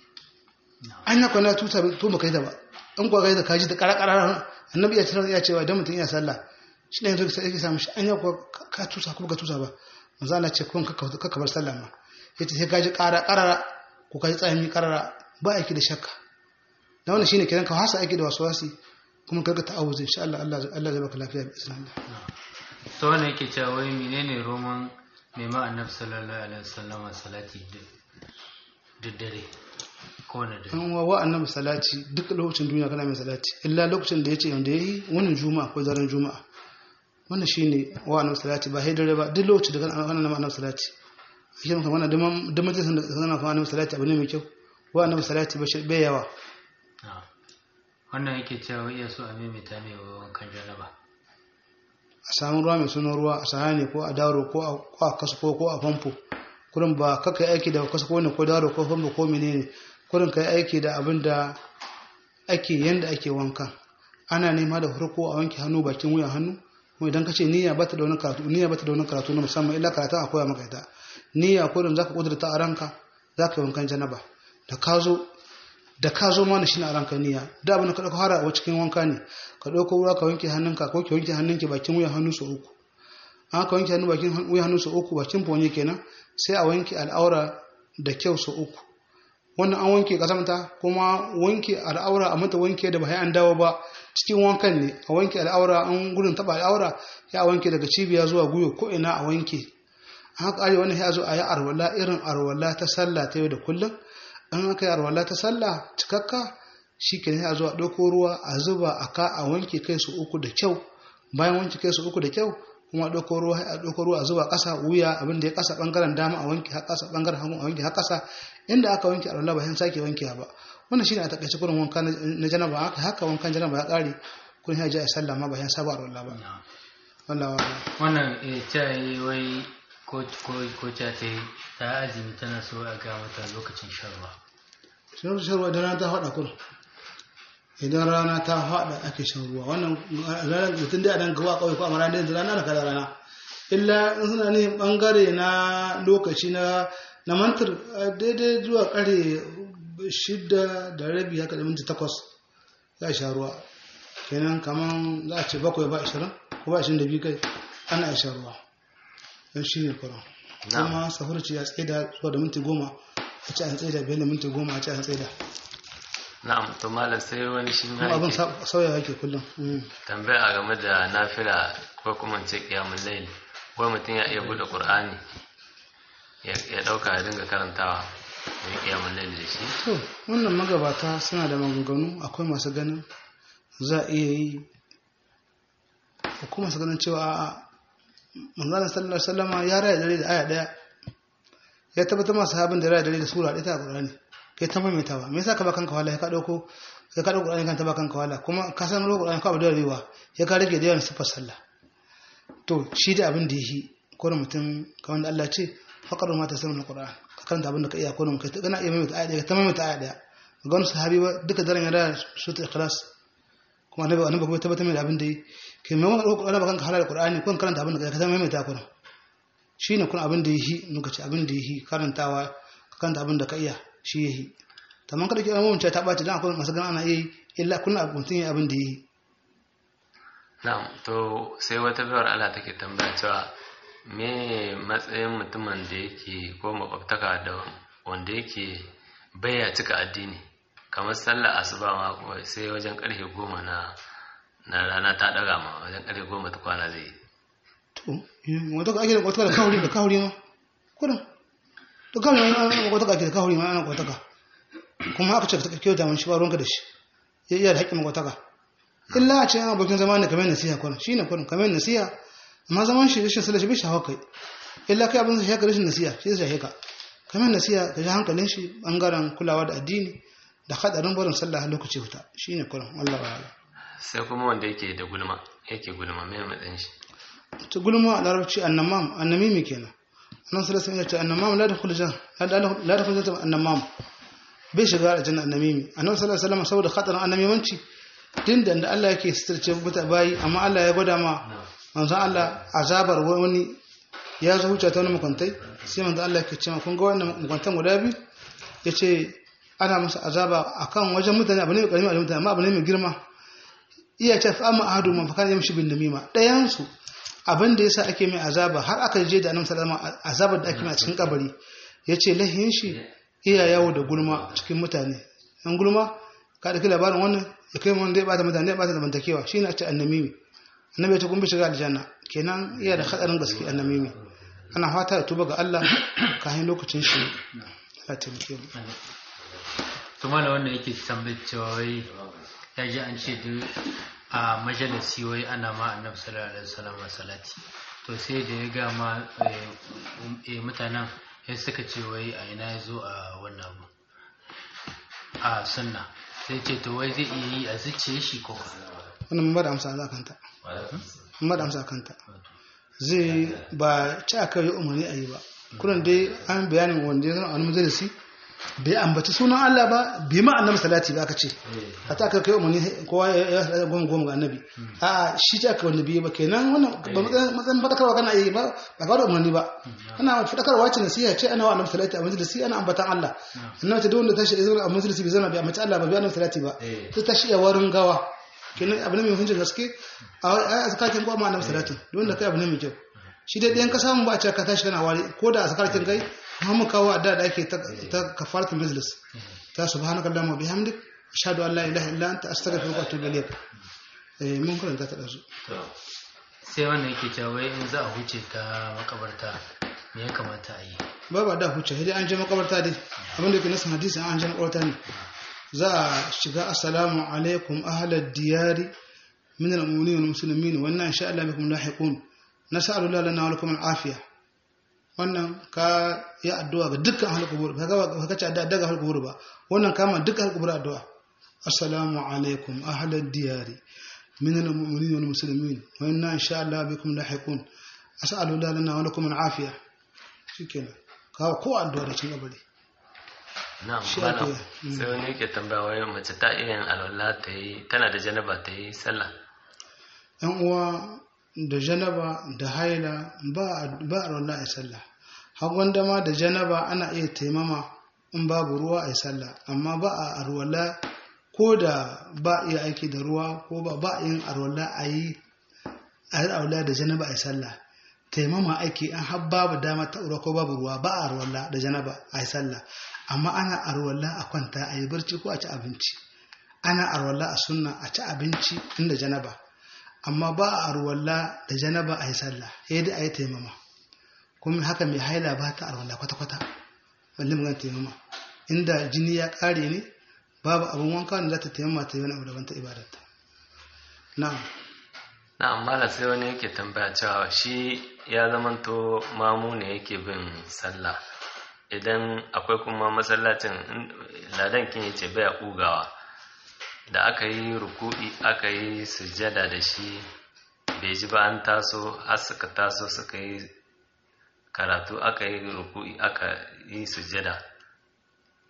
an yako na tuta to ba kai da ba in kuwa kai da kaji da karakara annabi ya tsara ya cewa idan mutum ya sallah shi ne zai sai samu shi an yako ka tusa kuma ka tusa ba manzo Allah ce kun ka bar sallah ma yace sai kaji kara karara ko kaji tsayami karara ba aiki da shakka da wannan shine kiran ka hasa aiki da waswasi kuma kaga ta'awuzi insha Allah Allah Allah zai baka lafiya bi izinin Allah to wanda yake cewa wai menene roman mai ma annabi sallallahu alaihi wasallam salati duk dare ko na dare an wa wa annabi salati duk lokacin duniya kana mai salati illa lokacin da yace yanda yayi wannan juma'a ko daren juma'a wannan shine wa annabi salati ba sai dare ba duk lokacin da kana wannan annabi salati shi ne kamar da da majalisin da kana fa annabi salati abu ne mai kyau wa annabi salati ba shi bai yawa Ah. wannan yake cewa wai iya so a maimaita mai wankan jaraba a samu ruwa mai sunan ruwa a sahani ko a daro ko a ko a kasko ko a famfo kurin ba kaka aiki da kasko ne ko daro ko famfo ko menene kurin kai aiki da abin da ake yanda ake wanka ana nema da farko a wanke hannu bakin wuyan hannu kuma idan ka ce niyya bata da wani karatu niyya bata da wani karatu na musamman illa karatu a koya maka ita niyya kurin zaka kudurta a ranka zaka yi wankan janaba da ka zo da ka zo mana shine a ranka niyya da abin da ka dauko har a cikin wanka ne ka dauko ruwa ka wanke hannunka ko ki wanke hannunki bakin wuyan hannu sau uku an ka wanke hannu bakin wuyan hannu sau uku bakin fonye kenan sai a wanke al'aura da kyau sau uku wannan an wanke kasamta kuma wanke al'aura a mata wanke da ba sai an dawo ba cikin wankan ne a wanke al'aura an gudun taba al'aura ya wanke daga cibiya zuwa guyo ko ina a wanke haka arewa wannan ya zo a yi arwala irin arwala ta sallah ta yau da kullum an aka yi arwala ta sallah cikakka shi ke a zo a ɗauko ruwa a zuba a ka a wanke kai su uku da kyau bayan wanke kai su uku da kyau kuma a ɗauko ruwa a ɗauko ruwa a zuba ƙasa wuya abin da ya ƙasa ɓangaren dama a wanke har ƙasa ɓangaren hagu a wanke har ƙasa inda aka wanke arwala ba sai sake wanke ba wannan shine a takaice kurin wanka na janaba haka haka wankan janaba ya ƙare kun ya je a sallah ma ba sai saba arwala ba wallahi wallahi wannan eh ta yi wai ko ko ko ta ta yi ta azumi tana so a ga mata lokacin shan ruwa shan ruwa idan rana ta faɗa kuma idan rana ta faɗa ake shan ruwa wannan ranar mutum da dan gawa kawai ko amma ranar da rana da kada rana illa in suna ne bangare na lokaci na na mantar daidai zuwa kare shidda da rabi haka da minti takwas za a sha ruwa kenan kaman za a ce bakwai ba ashirin ko ba ashirin da biyu kai ana shan ruwa don shi ne kuran kuma sahurci ya tsaida zuwa da minti goma a ce an tsaida biyar da minti goma a ce an tsaida na'am to malam sai wani shi ma kuma abin yake sauya yake kullum Mm. tambaya game da nafila ko kuma in ce qiyamul layl wai mutum ya iya bude qur'ani ya ya dauka ya dinga karantawa ya qiyamul layl da shi to wannan magabata suna da maganganu akwai masu ganin za a iya yi akwai masu ganin cewa a manzana sallallahu sallama ya raya dare da aya daya ya tabbatar masu sahabin da raya dare da sura ɗaya ta ƙurani kai ta maimaita ba me yasa ka ba kanka wala ya ka ɗauko ya ka ɗauko ƙurani kan ta ba kanka wala kuma ka san lokacin ƙurani ka abu da rewa ya ka rage da yawan siffar sallah to shi da abin da ya yi ko da mutum kamar da Allah ce faƙar ma ta sanar da ƙur'an ka karanta abin da ka iya ko da kai ta gana iya maimaita aya ɗaya ta maimaita aya ɗaya ga wani sahabi ba duka daren ya da su ta ikhlas kuma annabi annabi kuma tabbatar mai da abin da yi kai mai wani ɗaukar ana bakan halal qur'ani ko karanta abin da ka zama mai ta kuna shine kun abin da yi muka ce abin da yi karantawa ka karanta abin da ka iya shi yi tamam kada ki mun ta ɓaci dan akwai masu ganin ana yi illa kun mutum yi abin da yi na'am to sai wata biyar Allah take tambaya cewa me matsayin mutumin da yake ko makwabtaka da wanda yake baya cika addini kamar sallar asuba ma kawai sai wajen karfe goma na na rana ta daga ma wajen karfe goma ta kwana zai yi to wata ka ake da kwataka da kawuri da kawuri ma kudin da kawuri ma ana kwataka ake da kawuri ma ana kwataka kuma aka ce ka kyauta man shi ba ruwanka da shi ya iya da haƙƙin kwataka illa a ce an abokin zama ne kamar nasiha kwanan shi ne kwanan kamar nasiha amma zaman shi rashin sallah shi bai shafa kai illa kai abin da shi rashin nasiha shi zai shafe ka kamar nasiha ka ji hankalin shi bangaren kulawa da addini da hadarin barin sallah lokaci huta shi ne kwanan Allah wa'ala sai kuma wanda yake da gulma yake gulma mai matsayin shi ta gulma a larabci annamam annamimi kenan annan sallallahu alaihi wasallam ya ce annamam la dakhul jan la dakhul jan annamam bai shiga aljanna annamimi annabi sallallahu alaihi wasallam saboda khatarin annamimanci din da Allah yake sitarce muta bayi amma Allah ya gwada ma manzon Allah azabar wani ya zo huce ta wani makwantai sai manzon Allah yake cewa kun ga wannan makwantan guda biyu yace ana masa azaba akan wajen mutane abu ne mai karimi a mutane amma abu ne mai girma iya ce fa amma ahadu man fakana yamshi bin namima dayan su abin da yasa ake mai azaba har aka je da annabi sallallahu alaihi wasallam azabar da ake mai a cikin kabari yace lahin shi iya yawo da gulma cikin mutane an gulma ka da labarin wannan ya kai wanda ya bata mutane ya bata zamantakewa shine a ce annamimi annabi ta kuma shiga aljanna kenan iya da hadarin gaske annamimi ana fata ya tuba ga Allah kafin lokacin shi Allah taimake mu to mala wanda yake tambayar cewa wai ya ji an ce duk a majalisi wai ana ma annabi sallallahu alaihi wasallam salati to sai da ya ga ma mutanen ya suka ce wai a ina ya zo a wannan abu a sunna sai ce to wai zai iya yi a zuciye shi ko wannan mun bada amsa za kanta mun bada amsa kanta zai ba ci aka yi umarni a yi ba kullum dai an bayanin wanda ya zama a wani majalisi bai ambaci sunan Allah ba bai ma annabi salati ba aka ce a ta aka kai umarni kowa ya ya goma goma ga annabi a shi ce aka wani biyu ba kenan wannan ba matsayin fadakarwa kana yi ba ba ka da umarni ba ana fadakarwa ce nasiha ce ana wa annabi salati a majalisi ana ambatan Allah annabi ta duk wanda tashi ya zauna a majalisi bai zauna bai ambaci Allah ba bai annabi salati ba sai tashi ya warin gawa kenan abu ne mai hukuncin gaske a azkakin goma annabi salatin duk wanda kai abu ne mai kyau shi dai ɗayan ka samu ba a ce ka tashi kana wari ko da azkarkin kai mu kawo adda da ake ta kafaratul majlis ta subhanaka allahumma bihamdik ashhadu an la ilaha illa anta astaghfiruka wa atubu ilayk eh mun karanta ta dazu sai wannan yake cewa wai in za a huce ta makabarta me ya kamata a yi ba ba da huce sai an je makabarta dai abinda yake nasan hadisi an je makabarta ne za a shiga assalamu alaikum ahlad diyari min al-mu'minin wal muslimin wa inna insha Allah bikum lahiqun nas'alu lana wa lakum al-afiyah wannan ka yi addu'a ga dukkan halkubur ba ka ce addu'a daga halkubur ba wannan kama dukkan halkubur addu'a assalamu alaikum ahlal diyari min al-mu'minin wal muslimin wa inna insha Allah bikum lahiqun as'alu lana wa lakum al-afiya shikenan ka ko addu'a da cin gabari na'am Shi malam ake, mm. sai wani yake tambaya wai mace ta iya yin alwala ta yi tana da janaba ta yi sallah yan uwa da janaba da haila ba ba a wallahi sallah hagon dama da janaba ana iya taimama in babu ruwa a yi sallah amma ba a arwala ko da ba a iya aiki da ruwa ko ba ba a yin arwala a yi a yi arwala da janaba a yi sallah taimama aiki an har babu dama ta ruwa ko babu ruwa ba a arwala da janaba a yi sallah amma ana arwala a kwanta a yi barci ko a ci abinci ana arwala a sunna a ci abinci inda janaba amma ba a arwala da janaba a yi sallah sai dai a yi taimama kuma haka mai haila ba ta arwala kwata-kwata balle magana taimama inda jini ya kare ne babu abin wanka da za ta taimama ta yi wani abu daban ta ibadarta na'am na'am malam sai wani yake tambaya cewa shi ya zamanto mamu ne yake bin sallah idan akwai kuma masallacin in- ladan kin yace baya kugawa da aka yi ruku'i aka yi sujjada da shi bai ji ba an taso har suka taso suka yi karatu aka yi ruku'i aka yi sujjada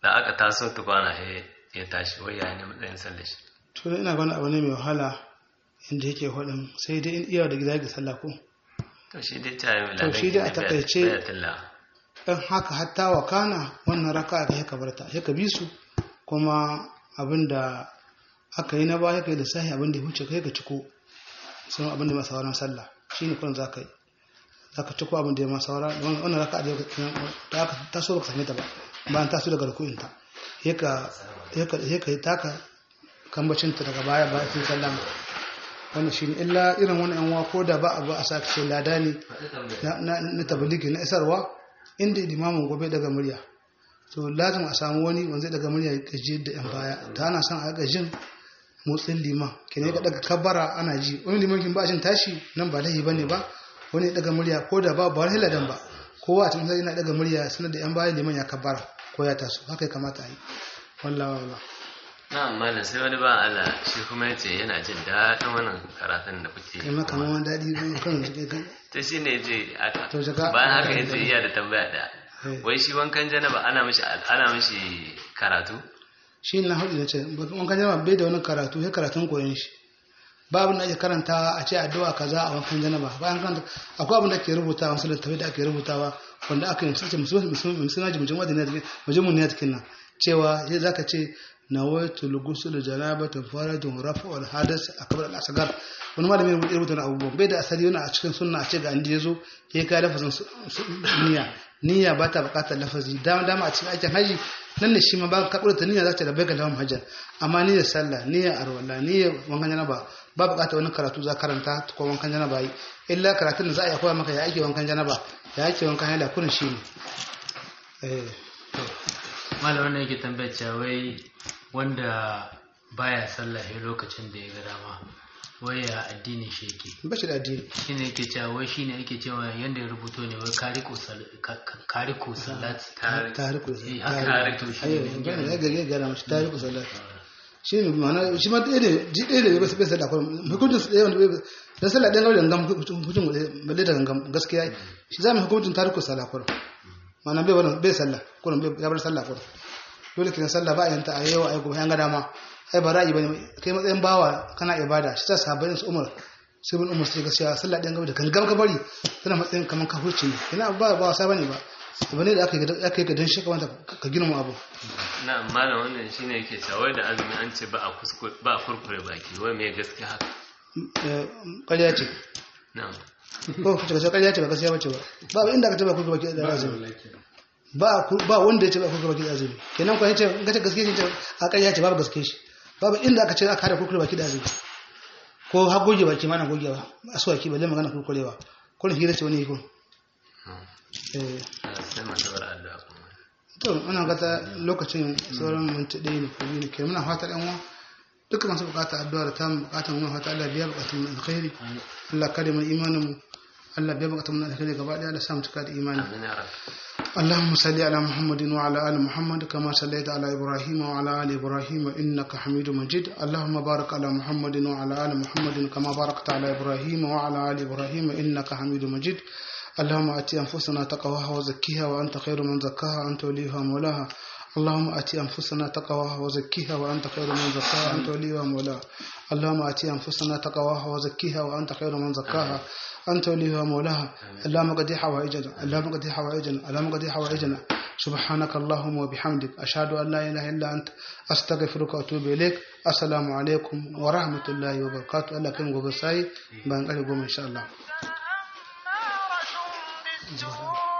da aka taso tukwana ya tashi wai ya ne matsayin sallar shi to ina gani abu ne mai wahala inda yake hudun sai dai in iya da gida ga sallah ko to shi dai ta yi To shi dai a takaice- bayatullah dan haka hatta wa kana wannan raka ka haka barta haka bi su kuma abinda aka yi na baya kai da sahi abinda ya huce kai ka ciko sun abinda ma sauran sallah shine kun zaka yi zaka ciko abinda ya ma saura wannan raka da da aka taso baka same ta ba bayan taso daga rukunin ta haka haka haka taka kambacin ta daga baya ba sai sallama wannan shine illa irin wani yan wa ko da ba abu a saka ce lada ne na na na tabligi na isarwa inda limamin gobe daga murya to lazim a samu wani wanda zai daga murya ya gaji da yan baya ta ana son a ga jin motsin liman kene ga daga kabbara ana ji wani liman kin ba jin tashi nan ba lahi bane ba wani ya daga murya ko da ba ba wani ladan ba kowa a cikin sai yana daga murya sanar da yan baya liman ya kabbara ko ya taso haka ya kamata a yi wallahi wallahi na malam sai wani ba Allah shi kuma ya ce yana jin daɗin wannan karatun da kuke kai ma kamar wani daɗi ne kan su kai ta shi ne je aka To, jaka- bayan haka ya ce iya da tambaya da Eh. wai shi wankan janaba ana mishi ana mishi karatu shi na hudu da ce wankan janaba bai da wani karatu sai karatun koyon shi ba abin da ake karanta a ce addu'a kaza a wankan janaba bayan karanta akwai abin da ake rubutawa wasu littattafai da ake rubutawa wanda aka yi sace musulman jimjin wadda ne majmun ne cikin nan cewa sai zaka ce nawaitu lugusul janabatu faradun rafa wal hadas akbar al asgar wani malami ne ya rubuta abubuwan bai da asali wani a cikin sunna a ce ga inda yazo ya kai lafazin su- su- niyya niyya ba ta bukatar lafazi dama dama a cikin aikin haji nan ne shi ma ba ka kudurta niyya za ta rabai ga lawan hajjar amma niyyar sallah niyyar arwala niyyar wankan janaba ba bukatar wani karatu za karanta ko wankan janaba yi illa karatun da za a yi koya maka ya ake wankan janaba ya ake wankan haila kurin shi ne eh malam wannan yake tambayar cewa wai wanda baya sallah sai lokacin da ya ga dama wai ya addinin shi yake ba shi da addini shine yake cewa wai shine yake cewa yanda ya rubuto ne wai kariko sal ka- ka- kariko salati tariku Eh, haka tariku to shi ayo ne gane ya gari ya gara mashi tariku sallah shi ne ma'ana shi ma ɗaya ne ji ɗaya ne bai bai sallah kullum hukuncin su ɗaya wanda bai da sallah ɗaya gari gangam hukuncin balle da gangam gaskiya shi za mu hukuncin tariku sallah kullum ma'ana bai wannan bai sallah kullum bai ya bar sallah kullum dole kina sallah ba a yanta a yau a gobe an ga dama ai ba ra'ayi bane kai matsayin bawa kana ibada shi ta sahabbai su umar sai bin umar sai ga cewa sallah ɗayan gaba da gangam ka bari tana matsayin kamar ka huce ne ina ba ba wasa bane ba abu ne da aka yi aka yi ka dan shi ka wanda ka girma abu na malam wannan shine yake cewa wai da azumi an ce ba a kuskure ba a kurkure baki wai me gaskiya haka Eh, ƙarya ce na ko ka ce ƙarya ce ba gaskiya bace ba ba inda ka ce ba kurkuba ki da azumi ba ku- ba wanda ya ce ba kurkuba ki da azumi kenan ko yace in ka ce gaskiya ce a ƙarya ce babu gaskiya shi babu inda aka ce aka hada kurkuba ki da azumi ko har goge baki ma na gogewa asuwaki balle magana kurkurewa ko ne hira ce wani ko eh sai mu daura addu'a kuma to muna gata lokacin sauran minti ɗaya ne ko biyu ne ke muna fata ɗan uwa duka masu bukata addu'a da ta mu bukata muna fata Allah biya bukatun mu alkhairi Allah kare mu imanin mu Allah biya bukatun mu alkhairi gaba ɗaya Allah sa mu cika da imani amin ya rabbi اللهم صل على محمد وعلى آل محمد كما صليت على إبراهيم وعلى آل إبراهيم إنك حميد مجيد اللهم بارك على محمد وعلى آل محمد كما باركت على إبراهيم وعلى آل إبراهيم إنك حميد مجيد اللهم آت أنفسنا تقواها وزكيها وأنت خير من زكاها أنت وليها مولاها اللهم آت أنفسنا تقواها وزكيها وأنت خير من زكاها أنت وليها مولاها اللهم آت أنفسنا تقواها وزكيها وأنت خير من زكاها أنت وليها مولاها اللهم قد حوائجنا اللهم قد حوائجنا اللهم قد حوائجنا سبحانك اللهم وبحمدك أشهد أن لا إله إلا أنت أستغفرك وأتوب إليك السلام عليكم ورحمة الله وبركاته الله كم وبساي بان إن شاء الله أمارة بالسوء